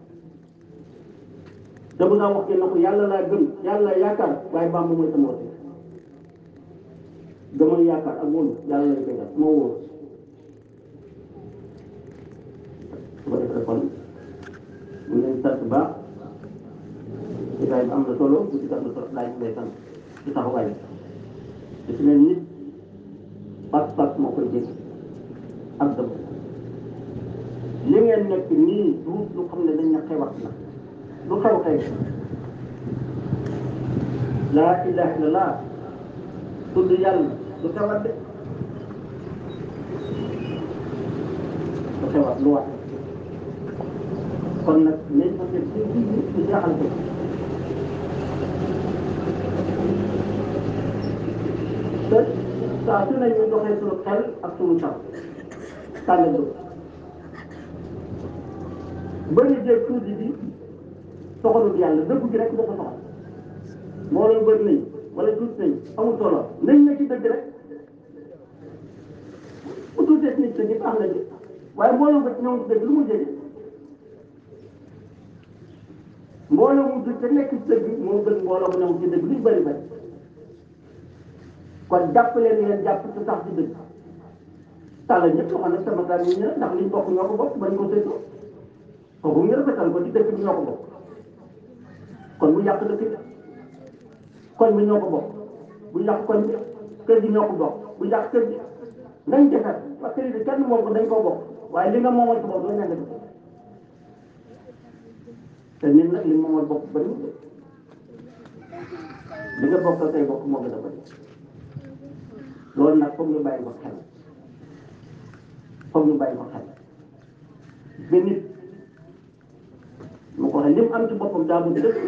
S1: te bu naa wax na ko yàlla laa gëm yàlla laa yaakaar waaye Bàmba mooy sama wërsëg gëmal yaakaar ak wóolu yàlla lañ koy def moo wóolu su ko defee kon ñu leen sant baax jotaay bi am na solo bu ci am na solo laaj lay sant ci taxawaay bi te ne nit pas-pas moo koy jëg ak dëgg li ngeen nekk nii du lu xam ne dañ na xewat na lu xew xew laa ilaha illallah tudd yàlla du xewat de du xewat lu wax kon nag nañ ko def ci ci ci jaaxal ko te saa su ne ñu doxee suñu xel ak suñu sax tànn du bëri jéeg tuuti bi soxalul yàlla dëgg gi rek dafa soxal mbooloo bëri nañ wala tuuti nañ amul solo nañ na ci dëgg rek bu tuutee nit ñi baax na de waaye mbooloo ba ñoom ci dëgg lu mu jëlee mbooloo mu dugg te nekk ci dëgg moo gën mbooloo mu ñëw ci dëgg luñ bëri bëri kon jàpp leen ngeen jàpp te sax ci dëgg tàlla ñëpp loo xam ne sama taal ñu ndax liñ bokk ñoo ko bokk bañ ko séddoo kooku ñu rafetal ko ci dëkk bi ñoo ko bokk kon bu yàq dëkk bi koñ bi ñoo ko bokk bu yàq koñ bi kër gi ñoo ko bokk bu yàq kër gi nañ defar parce que lii kenn moom ko dañ koo bokk waaye li nga moomal ci bopp doo ñaan def te nit nag li moomal bopp bëriwul de li nga bokk say bokk moo gën a bëri loolu nag foog ñu bàyyi ko xel foog ñu bàyyi ko xel ba nit mu ko waxee lim am ci boppam daa bëgg dëkk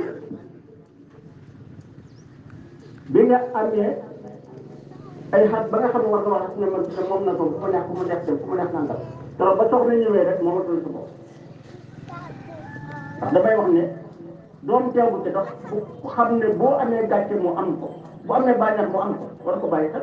S1: bi nga amee ay xat ba nga xam ne war nga wax ne man ne moom na ko fu ma neex fu ma neex dem fu ma neex nangam trop ba soxna ñëwee rek moo matul sa bopp ndax damay wax ne doom teewu te dox ku xam ne boo amee gàcce mu am ko bu amee bànneex mu am ko war ko bàyyi xel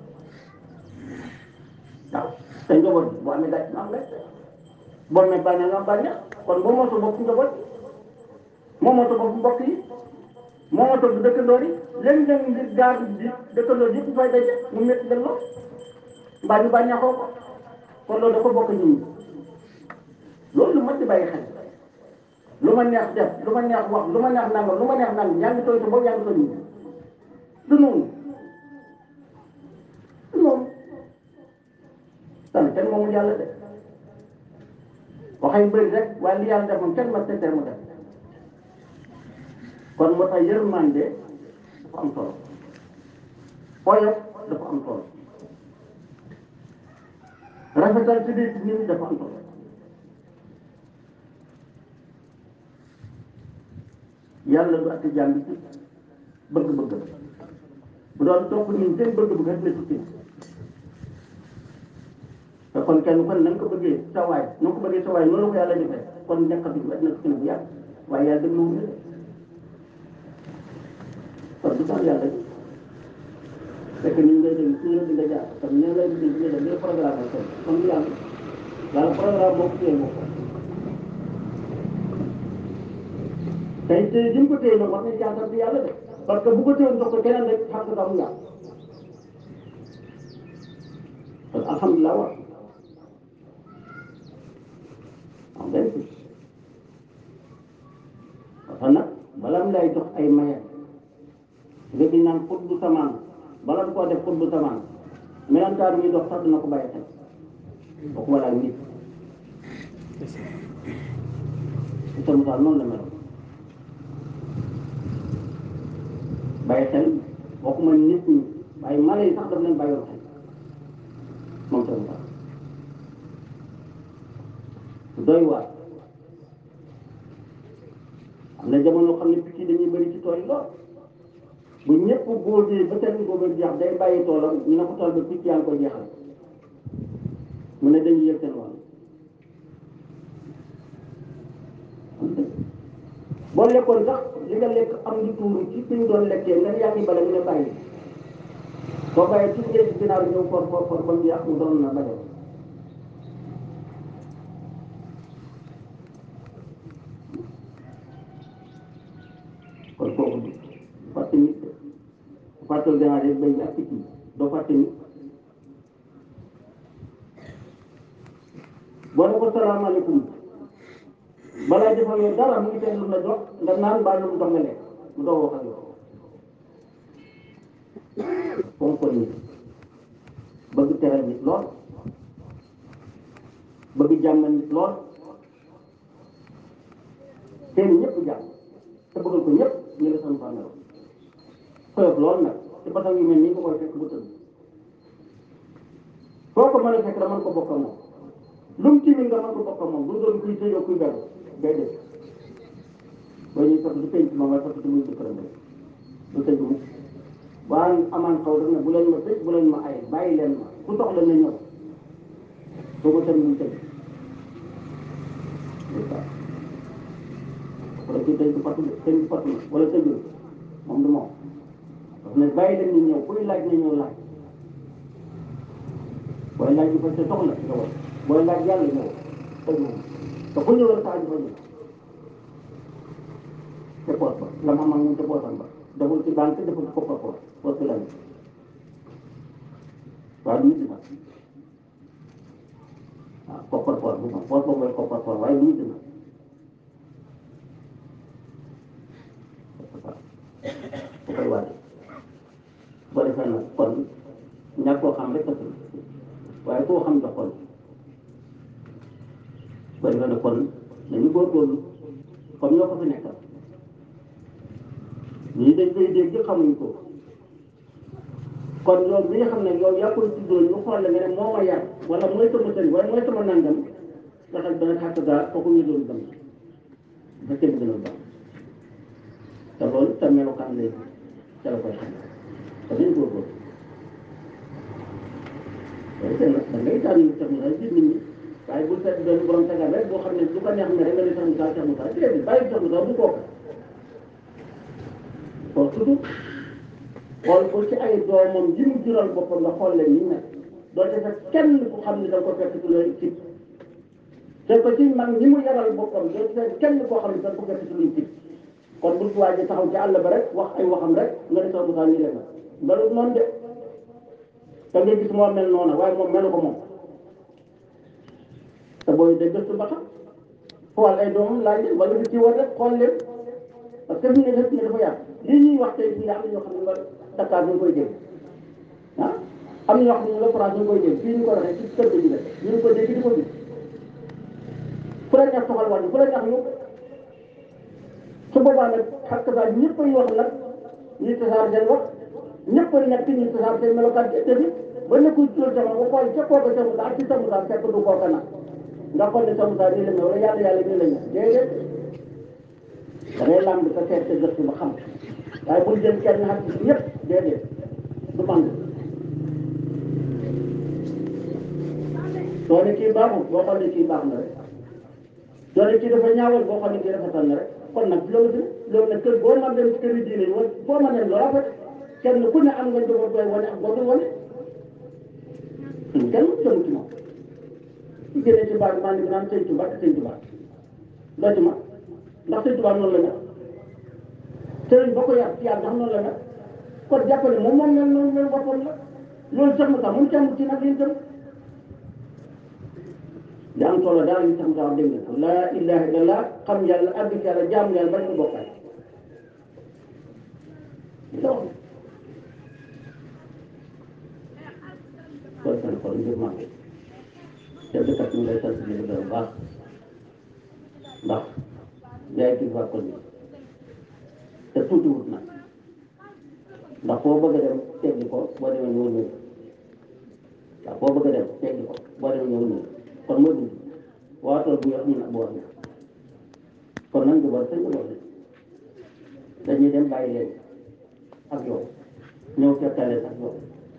S1: waaw te njaboot bi boo amee gàcce mu am gàcce boo amee bànneex nga am bànneex kon boo moo sa bopp njaboot moo moo sa bopp mbokk yi moo moo sa bu dëkkandoor yi léeg-léeg ngir gaar bi dëkkandoor yëpp fay daje mu métti leen lool mbaa ñu bànneexoo ko kon loolu dafa bokk nit ñi loolu lu mat di bàyyi xel lu ma neex def lu ma neex wax lu ma neex nangam lu ma neex nangam yaa ngi tooy sa bopp yaa ngi tooy nit ñi du noonu du noonu tan kenn moomul yàlla de waxay bëri rek waaye li yàlla def moom kenn ma te mu def kon moo tax yërmande dafa am solo oyof dafa am solo rafetal ci biir nit ñi dafa am solo yàlla du atti jàmm bi ci bëgg-bëgg bu doon topp ñun seen bëgg-bëgg rek la tukki te kon kenn kon na nga ko bëggee sa waay na nga ko bëggee sa waay noonu la ko yàlla defee kon nekkatu bi na tukki na bu yàgg waaye yàlla déglu wu ñu de kon du tax yàlla bi fekk ni ñu ngay dégg ci ñëw di nga jaar kon ñoo lay dégg ñu def ñu programme ak kon du yàlla yàlla programme boo ko téye moo ko tey tey ji mu ko téye nag wax nañ jaaxal bi yàlla de parce que bu ko téyoon jox ko keneen rek xam nga mu yàq kon alhamdulilah wa am benn si parce que nag balaa mu lay jox ay maye nga di naan xut bu samaan bala mu koo def xut bu samaan melantaar mi dox sax dina ko bàyyi xel boo ko walaa nit sa misaal noonu la mel bàyyi xel waxuma nit ñi waaye mala yi sax daf leen bàyyoon xel moom sa misaal doy waar am na jamono xam ne picc yi dañuy bëri ci tool yi lool bu ñëpp góobee ba seen góobee jeex day bàyyi toolam ñu ne ko tool ba picc yaa ngi koy jeexal mu ne dañuy yëg seen wàll boo lekkoon sax li nga lekk am lu tuuru ci fi ñu doon lekkee nga ne yaa ngi bale mu ne bàyyi soo bàyyee ci ngeen ginnaaw ñëw for for for ba mu jeex mu doon na bale kon kooku du fàtte nit de fàttal gannaaw rek béy ak picc yi doo fàtte nit boo ne ko salaamaaleykum balaa defal yow dara mu ngi teel lu la jox nga naan mbaa lu mu dox nga lekk mu doog wax ak yow fonk nit bëgg teral nit lool bëgg jàmmal nit lool seen ñëpp jàmm te bëggal ko ñëpp ñu la san fànnero koyof lool nag te batam yu mel nii nga koy fekk bu tëdd foo ko mën a fekk da mën ko bokk ak moom lu mu timin nga mën ko bokk ak moom bu doon kuy tëjoo kuy beru day def boo ñuy fekk du penc moom waaye fekk du muy jëkkëram rek du tëj mu waaye amaan xaw rek ne bu leen ma tëj bu leen ma ay bàyyi leen ma ku soxla na ñëw soo ko tëj muy tëj wala kii tëj du fàttu tëj du fàttu wala tëjul moom du moom parce que bàyyi leen ñu ñëw kuy laaj na ñëw laaj booy laaj ñu fa sa soxla nga war booy laaj yàlla ñëw tëj moom te ku ñëwal saa ñu fa ñëw te poos ba la ma amal moom te poosam ba deful ci banque deful ci koppar poos poos bi lañ waaye du nit nag waaw koppar poos bu ma poos ba mooy koppar poos waaye du nit nag bu koy waate boo defee nag kon ñàkk koo xam rek a waaye koo xam jox kon boo defee nag kon dañu góorgóorlu comme ñoo ko fi nekkal ñii dañ koy dégg xamuñ ko kon yow mi nga xam ne yow yaa koy tuddoo ñu xool la nga ne moo ma yar wala mooy sama sëriñ wala mooy sama nangam nga xam dana xàq gaa kooku ñu doon dem ba kenn gën a baax te loolu sa melokaan lay ca la koy xam te dañ góorgóorlu loolu seen nag da ngay tànn sax mu daal nit ñi waaye bu seet benn borom tegal rek boo xam ne lu ko neex ne rek nga ne sax mu daal sax mu daal déedéet bàyyi sax mu daal bu kooku kon surtout xool ko ci ay doomam yi mu jural boppam nga xool leen ni nekk doo ci fekk kenn ku xam ne da nga ko fekk ci looy ci te ko ci mag ñi mu yaral boppam doo ci fekk kenn koo xam ne da nga ko fekk ci luy ci kon bu waa ji taxaw ci àll ba rek wax ay waxam rek nga ne sax mu daal ñu leen melu noonu de te nga gis moo mel noonu waaye moom melu ko moom te booy de gëstu ba xam xool ay doomam laaj leen wala nga ci war rek xool leen parce que fi ne def ne dafa yàgg lii ñuy wax tey fii am na ñoo xam ne nga Dakar ñu koy dégg ah am na ñoo xam ne la France ñu koy dégg fii ñu ko waxee ci kër gi la ñu ngi ko dégg di ko gis fu la neex soxal wàññi fu la neex yóbbu su boobaa nag xakk saa ñëpp ay wax nag ñuy tasaar seen wax ñëpp a nekk ñuy tasaar seen melokaan ci dëgg ba nekkul tural sama ba xool ca kooku sa musaa ci sa musaa fekk du kooka nag nga xool ne sa musaa nii la mel wala yàlla yàlla nii la ñu déedéet da ngay làmb sa seet sa gëstu ba xam waaye bul jël kenn xam ci ñëpp déedéet du man soo ne kii baaxul boo xam ne kii baax na rek soo ne kii dafa ñaawal boo xam ne kii rafetal na rek kon nag loolu bi loolu nag kër boo ma dem ci kër yi diine yi wala boo ma dem loo rafet kenn ku ne am nga njaboot booy wane ak boo dul wane kenn mu jëm ci moom su génnee ci baat maa ngi naan sëñ Tuba ak sëñ Tuba loo ci ma ndax sëñ Tuba noonu la mel sëriñ ba ko yar ci yàlla ndax noonu la mel kon jàppale moom moom mel noonu mel boppam la loolu sax mu sax mu càmm ci nag liñ dem li am solo daal li sax mu sax dégg nga ko laa ilaha illallah xam yàlla àgg ci yàlla jaamu yàlla bañ ko bokkal li la wax kon seen xol ngir màgg te dëkkat ñu lay sant di la gërëm baax ndax yaay kii fa kon te tuuti wut nag ndax foo bëgg a dem teggi ko boo demee ñëw ñëw ndax foo bëgg a dem teggi ko boo demee ñëw ñëw kon moo dindi waa tool bu yor ñu nag boor na kon nag njaboot sa njaboot la dañuy dem bàyyi leen ak yow ñëw fekkal leen ak yow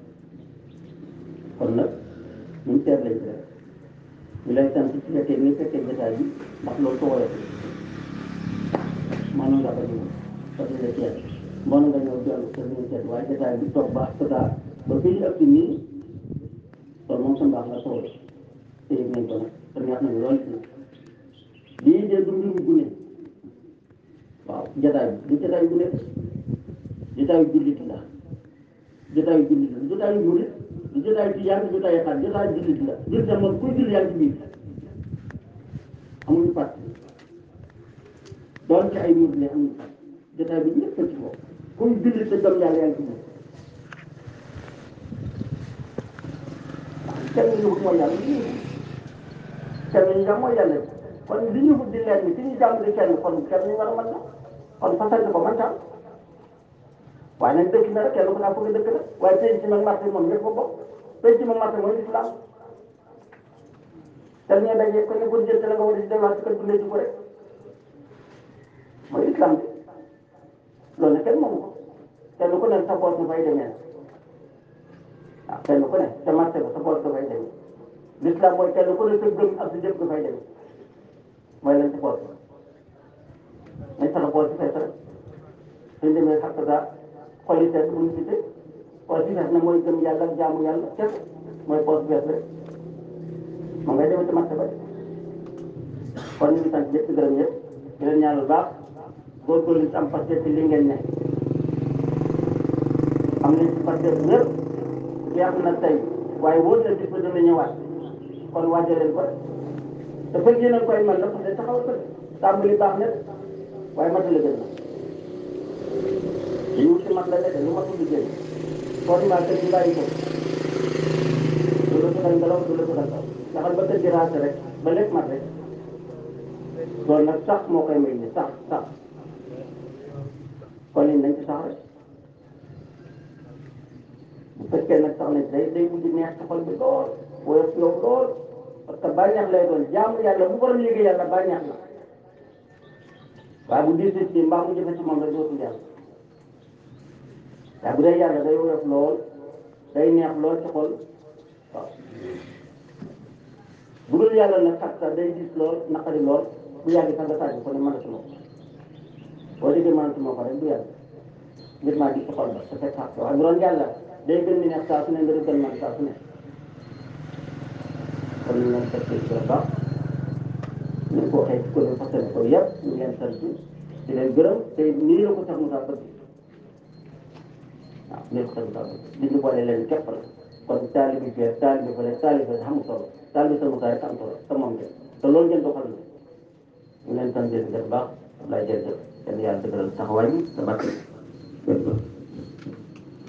S1: kon nag ñun seet lañ rek ñu lay sant ci fekkee ni fekkee jotaay bi ndax loolu ko woyof maanaam nga ko ñëw parce que la seet mboon nga ñëw jël te ñu seet waaye jotaay bi toog ba ak ba fii ñu ëpp nii kon moom sa mbaax la soo te yëg nañ ko nag te neex nañu lool lii de du mbiru gune waaw jotaay bi du jotaay gune jotaay jullit la jotaay jullit la jotaay murit du jotaay tijaan du jotaay xaar jotaay jullit la jullit la moom kuy julli yaa ngi ci biir amuñu fàtt doon ci ay murit la amuñu fàtt jotaay bi ñëpp a ci bokk kuy jullit te gëm yàlla yaa ngi ci biir kenn ñu wut mooy yàlla li ñu kenn ñu jàmm mooy yàlla kon li ñu wut di leen ni ki ñu jàmm di kenn kon kenn ñu war a mën na kon fasal ko man tam waaye nag dëkk na rek kenn ku naa foog dëkk la waaye penc mag marché moom ñëpp ko bokk penc mag marché mooy islam te ñu daje ko ne bu jël la nga war a delluwaat ci kër dundee ci ko rek mooy islam bi loolu nag kenn moomu ko kenn ku ne sa poos nga fay demee waaw kenn ku ne sa marché ba sa poos nga fay demee l'islam mooy kenn ku ne sa gëm ak sa jëf nga fay demee mooy lan sa poos ba mais sa poos bi fay sa rek suñ demee xàq daa xol yi seet bu ñu gisee poos bi fees na mooy gëm yàlla ak jaamu yàlla kese mooy poos bi fees rek moom ngay demee ci marché ba kon ñu ngi sant ñëpp di gërëm ñëpp di leen ñaanal baax góorgóorlu ci am pasteur ci li ngeen ne am nañ ci pasteur bu wér jeex na tey waaye wóor na bis ba dana ñëwaat kon waajal leen ko te fekk yéen a ngi koy mën la parce que taxawal ko tàmbali baax na waaye matal la gën na li wut ci mat la nekk lu matul liggéey format kër gi bàyyi ko du la ko dal ngelaw du la ko dal taw ndaxal ba kër gi raase rek ba lépp mat rek loolu nag sax moo koy may ni sax sax kon it nañ ci sax rek bu fekkee nag sax nañ day day mujj neex ci xol bi lool woyof yow lool parce que bànneex lay doon jaamu yàlla bu borom yéegee yàlla bànneex la waaye bu diis ci mbaa mu jëfe ci moom rek dootul yàlla waaye bu dee yàlla day woyof lool day neex lool ci xol waaw bu dul yàlla nag xat sax day diis lool naqari lool bu yàgg sax nga tàgg ko ne mënatuma ko boo déggee mënatuma ko rek bu yàgg ngir maa gis ci xol ba te fekk xaq waaye bu doon yàlla day gën di neex saa su ne nga gën man saa su ne kon ñu leen fekk ci la baax ñu ko waxee ci commune Fassane ko yëpp ñu leen sant di leen gërëm te nii la ko sax Moussa bëgg waaw nii la ko sax Moussa bëgg li ñu boole leen képp la kon taalibi fee taalibi fële taalibi fële xamul solo taalibi sa Moussa rek am solo te moom ngeen te loolu ngeen doxal na ñu leen sant di leen baax Abdoulaye jërëjëf yàlla yàlla dëgëral taxawaay bi sa bàtt